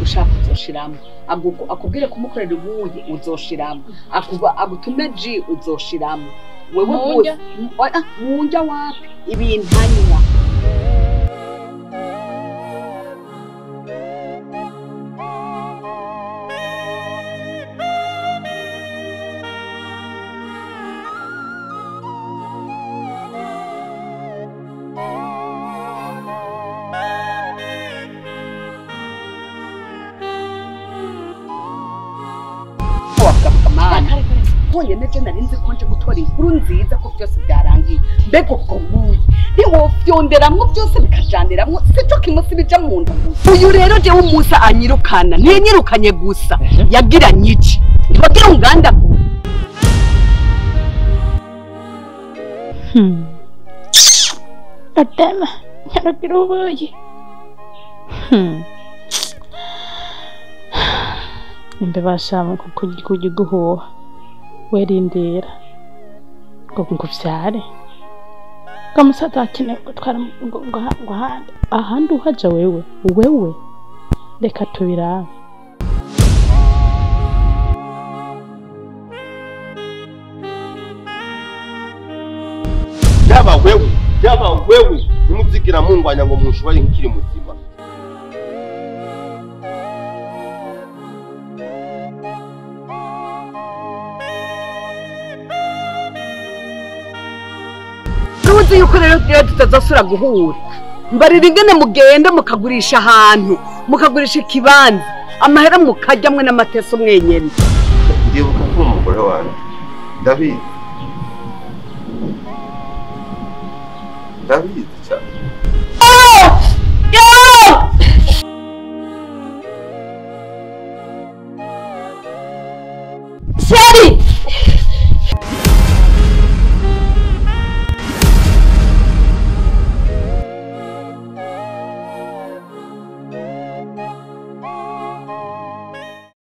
ushaka uzoshiramo Agu- akubwire kumukorera ubuyi uzoshiramo Akuba- agutume ji uzoshiramo wewe Munja? gusa- M- ah, munja wapi ibintu anywa wagaruka mana honyine je nari nzi ko nje gutora inkuru nziza ko byose byarangiye mbega ubwo buyi ntiwofyonderamwo byose bikajaniramwo sico kimusi bija mu nda gusa uyu rero jewe umusa anyirukana ntinyirukanye gusa yagiranye iki ntiwagira ungandagura Adama, nyarukira ubuyi. Hmm. Imbeba shama kuko kujya guhuha. Werindira. Ngo ngo vyare. Ngo musaza akeneye gutwara ngo ngo ngo ahandi. Ahandi uhaja wewe. Wewe. Reka tubirabe. yaba wewe yaba wewe ntimuzigira mungwanya ngo munshoboye nkiri muzima ntuzi yuko rero rero tutazasubira guhura mbarira ingene mugenda mukagurisha ahantu mukagurisha ikibanza amahera mukarya mwe n'amateso mwenyene ndibuka ko umugore wanjye ndabizi ndabizi cyane Sheri!